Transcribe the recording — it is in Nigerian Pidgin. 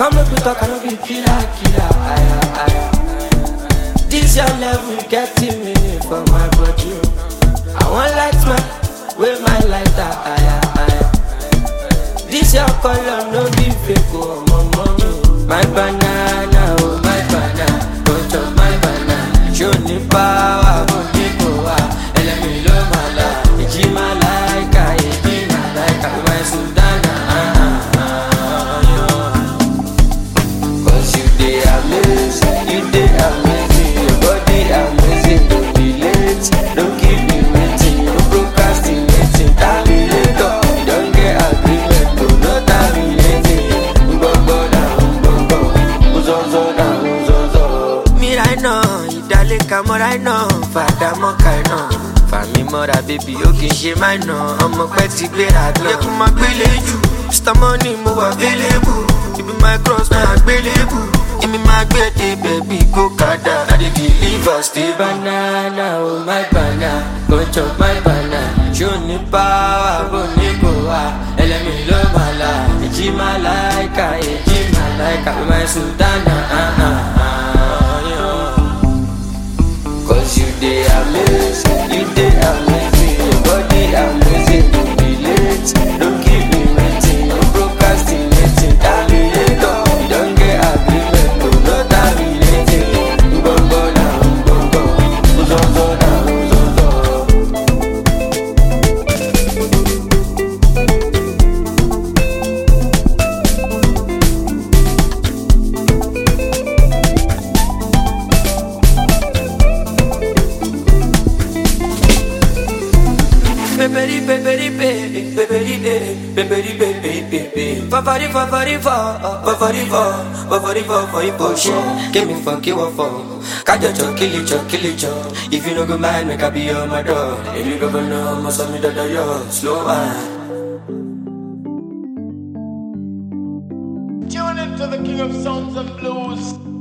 Come make we talk, I no be killer, killer. Aya, aya. This your level getting me for my body. oh. I want light man, with my lighter. Aya, aya. This your color no be fake, oh, my mommy. My banana, oh, my banana. Don't chop my banana. Show me power, but people are. Elemi lo mala. Iji malaika, iji malaika. My Sudana, ah, ah, ah, yeah. Cause you dey amazing, you dey amazing, your body amazing, don't be late, don't keep me waiting, no procrastinating, terminator, you don't get agreement, no, no terminating, gbogbo na gbogbo, uzozo na uzozo. Mi right now, ìdálẹ́ka mọ́ right now, fàdà mọ́ kàì náà. Fàmí mọ́ra bébí ó kì í ṣe máa nà, ọmọ pẹ́ ti gbéra gan. Yẹ kó máa gbélé jù, Mr. Money mo wà available, ibi my cross máa gbélébù. Èmi máa gbé dé bẹ̀bí kó kàdá. I dey deliver stay banana, oh my banana, go chop my banana. Ṣé o ní power bó ní kò wá? Ẹlẹ́mi ló máa la, èjì máa láìka, èjì máa láìka, my sultana. ah, ah, ah, yeah. Cause you dey amazing, you dey amazing, your body amazing, don't be late, don't keep me waiting, no procrastinating, terminator, you don't get agreement, no, no terminating, gbogbo na gbogbo, uzozo na uzozo. Peperi peperi pe, peperi pe, peperi pe pe pe pe. Fafari fafari fa, fafari fa, fafari fa for iposho. Give me for kill for. Kajo cho kill it cho kill it cho. If you no go mind, make I be on my door. If you go know, must have me da da yo. Slow man. Tune into the King of Sounds and Blues.